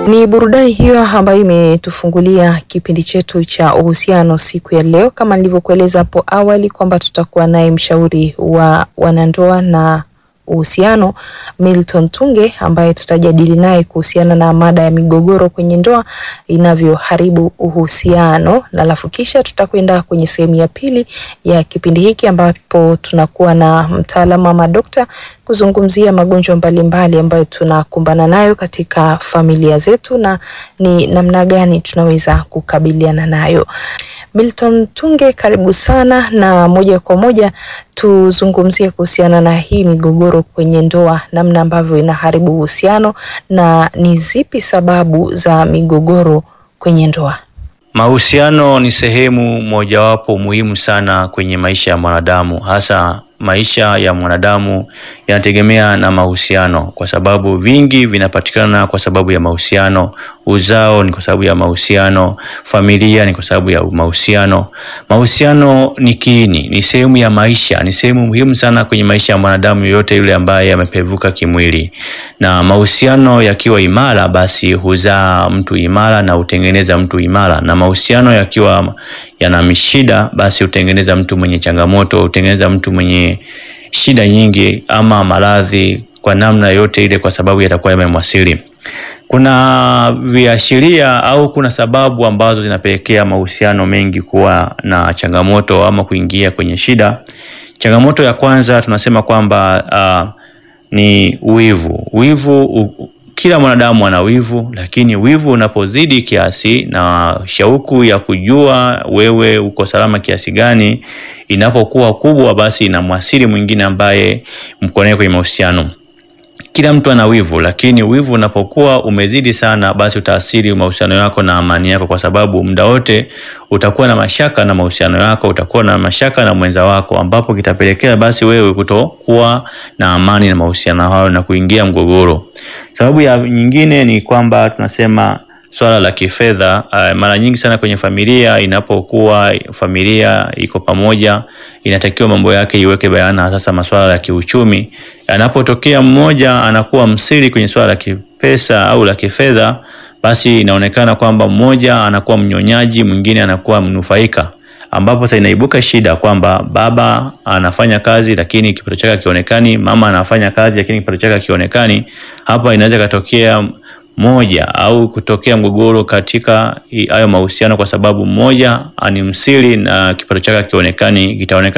Ni burudani hiyo ambayo imetufungulia kipindi chetu cha uhusiano siku ya leo, kama nilivyokueleza hapo awali kwamba tutakuwa naye mshauri wa wanandoa na uhusiano Milton Tunge ambaye tutajadili naye kuhusiana na mada ya migogoro kwenye ndoa inavyoharibu uhusiano, na alafu kisha tutakwenda kwenye sehemu ya pili ya kipindi hiki ambapo tunakuwa na mtaalamu ama dokta kuzungumzia magonjwa mbalimbali ambayo tunakumbana nayo katika familia zetu na ni namna gani tunaweza kukabiliana nayo. Milton Tunge, karibu sana, na moja kwa moja tuzungumzie kuhusiana na hii migogoro kwenye ndoa, namna ambavyo inaharibu uhusiano na ni zipi sababu za migogoro kwenye ndoa. Mahusiano ni sehemu mojawapo muhimu sana kwenye maisha ya mwanadamu, hasa maisha ya mwanadamu yanategemea na mahusiano, kwa sababu vingi vinapatikana kwa sababu ya mahusiano. Uzao ni kwa sababu ya mahusiano, familia ni kwa sababu ya mahusiano. Mahusiano ni kiini, ni sehemu ya maisha, ni sehemu muhimu sana kwenye maisha ya mwanadamu yoyote yule ambaye amepevuka kimwili. Na mahusiano yakiwa imara, basi huzaa mtu imara na hutengeneza mtu imara, na mahusiano yakiwa yana mishida, basi hutengeneza mtu mwenye changamoto, hutengeneza mtu mwenye shida nyingi ama maradhi kwa namna yote ile, kwa sababu yatakuwa yamemwasili. Kuna viashiria au kuna sababu ambazo zinapelekea mahusiano mengi kuwa na changamoto ama kuingia kwenye shida. Changamoto ya kwanza tunasema kwamba uh, ni wivu. Wivu u, kila mwanadamu ana wivu, lakini wivu unapozidi kiasi na shauku ya kujua wewe uko salama kiasi gani inapokuwa kubwa, basi inamwasili mwingine ambaye mko naye kwenye mahusiano. Kila mtu ana wivu, lakini wivu unapokuwa umezidi sana, basi utaathiri mahusiano yako na amani yako, kwa sababu muda wote utakuwa na mashaka na mahusiano yako, utakuwa na mashaka na mwenza wako, ambapo kitapelekea basi wewe kutokuwa na amani na mahusiano hayo na kuingia mgogoro. Sababu ya nyingine ni kwamba tunasema swala la kifedha. Uh, mara nyingi sana kwenye familia, inapokuwa familia iko pamoja, inatakiwa mambo yake iweke bayana. Sasa masuala ya kiuchumi yanapotokea, mmoja anakuwa msiri kwenye swala la kipesa au la kifedha, basi inaonekana kwamba mmoja anakuwa mnyonyaji, mwingine anakuwa mnufaika, ambapo sasa inaibuka shida kwamba baba anafanya kazi lakini kipato chake hakionekani, mama anafanya kazi lakini kipato chake hakionekani. Hapa inaweza katokea moja au kutokea mgogoro katika hayo mahusiano, kwa sababu mmoja ani msiri na kipato chake hakionekani, kitaonekana